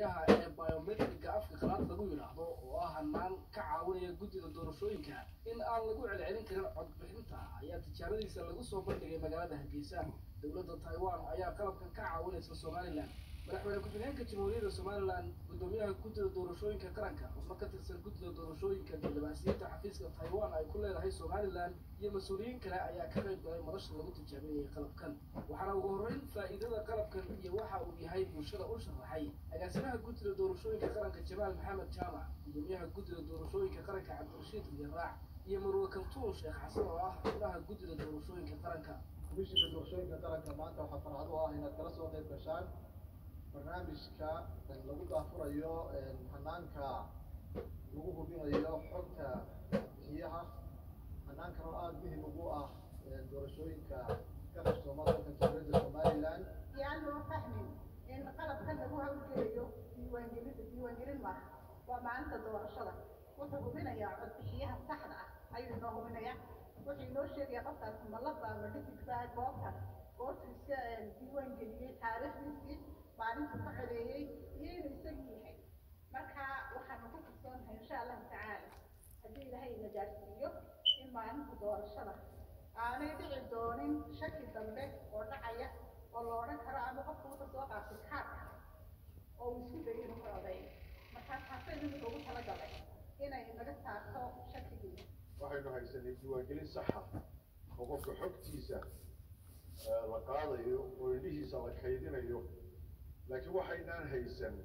codbixiyaha ee biometriga afka qalaad lagu yidhaahdo oo ah hanaan ka caawinaya guddida doorashooyinka in aan lagu celcelin karin codbixinta ayaa tijaaradiisa lagu soo bandhigay magaalada hargeysa dowladda taiwan ayaa qalabkan ka caawinaysa somalilan madaxweyne ku-xigeenka jamhuuriyadda somalilan guddoomiyaha guddida doorashooyinka qaranka xubno ka tirsan guddida doorashooyinka diblomaasiyadda xafiiska taiwan ay ku leedahay somalilan iyo mas-uuliyiin kale ayaa ka qayb galay madasha lagu tijaabinayay qalabkan waxaana ugu horreyn faa'iidada qalabkan iyo waxa uu yahay bulshada u sharaxay agaasimaha guddida doorashooyinka qaranka jamaal maxamed jaamac guddoomiyaha guddida doorashooyinka qaranka cabdirashiid riyaraac iyo marwe kaltuun sheekh xasan oo ah xubnaha guddida doorashooyinka qaranka komishinka doorashooyinka qaranka maanta waxaa farxad u ah inaad kala soo qayb gashaan barnaamijka lagu daafurayo hanaanka lagu hubinayo xogta bixiyaha hanaankan oo aada muhim ugu ah doorashooyinka ka qabsooma dalka jamhuuriyadda somalilan yaan loo fahmin in qalabkan lagu hawlgelayo diiwaangelida diiwaangelin maaha waa maalinta doorashada wuxuu hubinayaa codbixiyaha saxda ah ayuu inoo hubinayaa wuxuu inoo sheegaya qofkaas malaba ama dhisigba goobta goortu iska diiwaangeliyey taariikhdiisii maalintuu ka codeeyey iyo inuu isagii yahay marka waxaanu ku kalsoonahay insha allahu tacaala haddii ilaahay ina gaarsiiyo in maalinta doorashada aanay dhici doonin shaki dambe oo dhacaya oo la odhan karo ama qofka wuxuu soo qaatay kaarka oo uu isku dayo inuu ka codeeyo markaa taasay nimika ugu talagalay inay naga saarto shakigii waxaynu haysanay diiwaangelin saxa oo qofka xogtiisa la qaadayo oo indhihiisa la kaydinayo laakiin waxaynaan haysan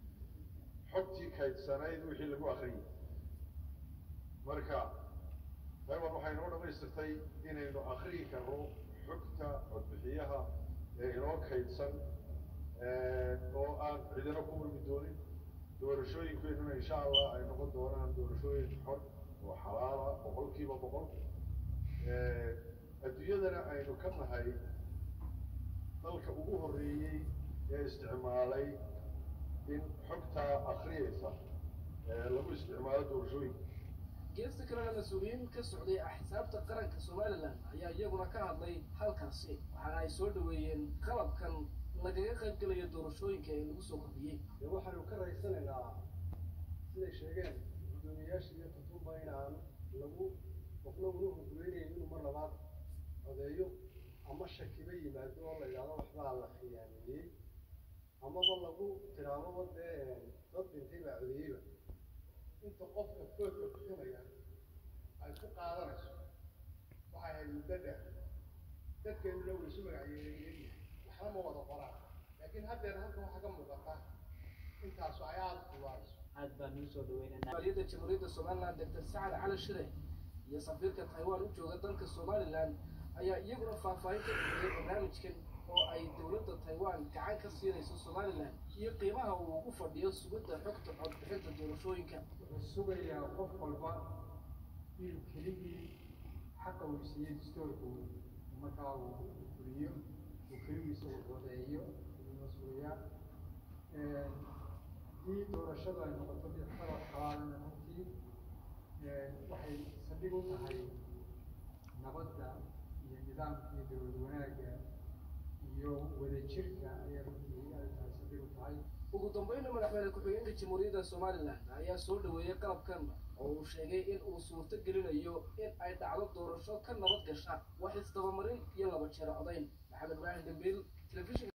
xogtii kaydsanayd wixii lagu akriyay marka taiwan waxay noo dhamaystirtay inaynu akriyi karno xogta codbixiyaha ee inoo kaydsan oo aan cidina ku urmi doonin doorashooyinkeennuna insha allah ay noqon doonaan doorashooyin xor oo xalaala boqol kiiba boqol adduunyadana aynu ka nahay dalka ugu horreeyey ee isticmaalay in xogtaa akriyaysa lagu isticmaalo doorashooyinka geesta kalena mas-uuliyiin ka socday axsaabta qaranka somalilan ayaa iyaguna ka hadlay halkaasi waxaana ay soo dhaweeyeen qalabkan lagaga qayb gelayo doorashooyinka ee lagu soo kordhiyey dee waxaanu ka raysanaynaa siday sheegeen guddoomiyayaasha iyo tutuba inaan lagu qofna una hurgulaynayn inuu mar labaad codeeyo ama shakiba yimaado oo la yidhahdo waxbaa la khiyaameeyey amaba lagu tiraababa dee dad dhintay baa codeeyeyba inta qofka foodka bixinaya ay ku qaadanayso waxay ahayd muddo dheer dadkeennuna way isu magacyeeyayahay waxna ma wada qoraan laakiin haddeer halkan waxaa ka muuqata intaasu ay aada kuwaayso aad baan nuu soo dhaweynanaa maaliyadda jamhuuriyadda somalilan doctor sacad cali shire iyo safiirka taiwan u jooga dalka somalilan ayaa iyaguna faahfaahin ka bixiyey barnaamijkan oo ay dowladda taiwan gacan ka siinayso somalilan iyo qiimaha uu ugu fadhiyo sugidda xogta codbixinta doorashooyinka wuxuu sugayaa qof walba inuu keligii xaqa uu siiyey dastoorku markaa uu fuliyo uu keligiisa uu codeeyo ayuu sugayaa haddii doorashadu ay noqoto mid qalab xalaalana runtii waxay saldhig u tahay nabadda iyo nidaamka iyo dowlad wanaagga iyo wadajirka ayay runtii ay tahay saldhig u tahay ugu dambeynna madaxweyne ku-xigeenka jamhuuriyadda somalilan ayaa soo dhaweeyey qalabkan oo uu sheegay in uu suurto gelinayo in ay dhacdo doorasho ka nabad gasha wax isdabamarin iyo laba jeer codayn maxamed ibraahim dambiil telefishin